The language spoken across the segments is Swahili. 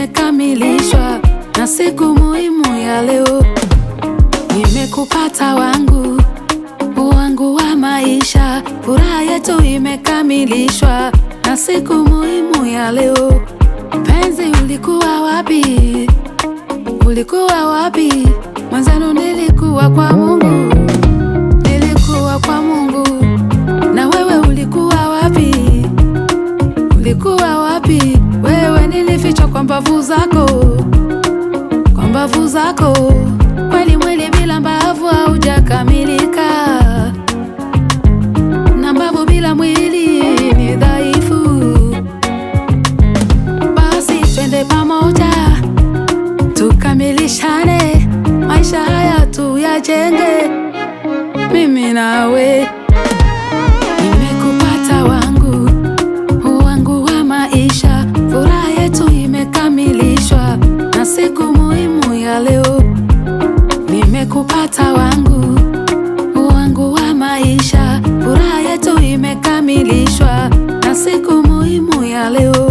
imekamilishwa na siku muhimu ya leo. Nimekupata wangu wangu wa maisha, furaha yetu imekamilishwa na siku muhimu ya leo. Penzi, ulikuwa wapi? Ulikuwa wapi? Mwanzano nilikuwa kwa Mungu, nilikuwa kwa Mungu. Na wewe ulikuwa wapi? Ulikuwa wapi? Wewe nilifichwa kwa mbavu zako, kwa mbavu zako. Kweli mwili bila mbavu haujakamilika, na mbavu bila mwili ni dhaifu. Basi twende pamoja tukamilishane, maisha haya tuyajenge, mimi nawe. Nimekupata wangu wangu wa maisha, furaha yetu imekamilishwa na siku muhimu ya leo. Nimekupata wangu wangu wa maisha, furaha yetu imekamilishwa na siku muhimu ya leo.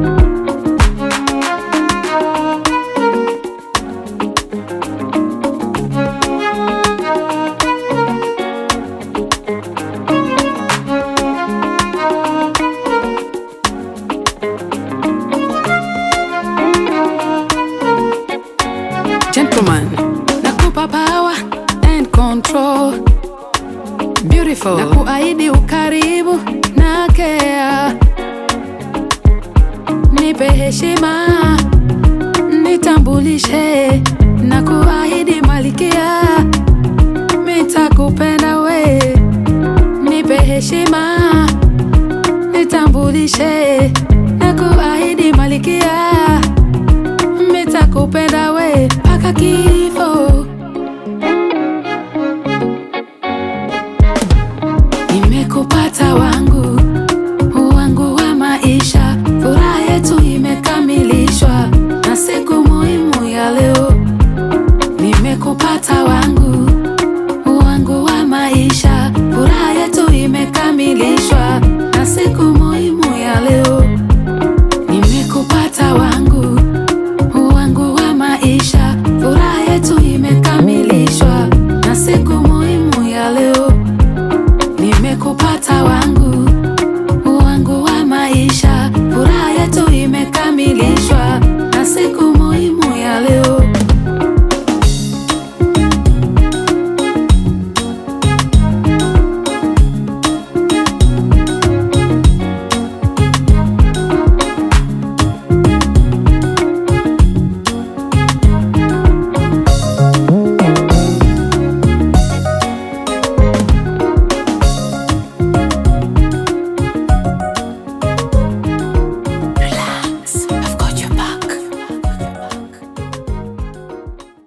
Gentleman, nakupa power and control. Beautiful. Na kuahidi ukaribu na care. Nipe heshima, nitambulishe na kuahidi malikia, nitakupenda we. Nipe heshima, nitambulishe na kuahidi malikia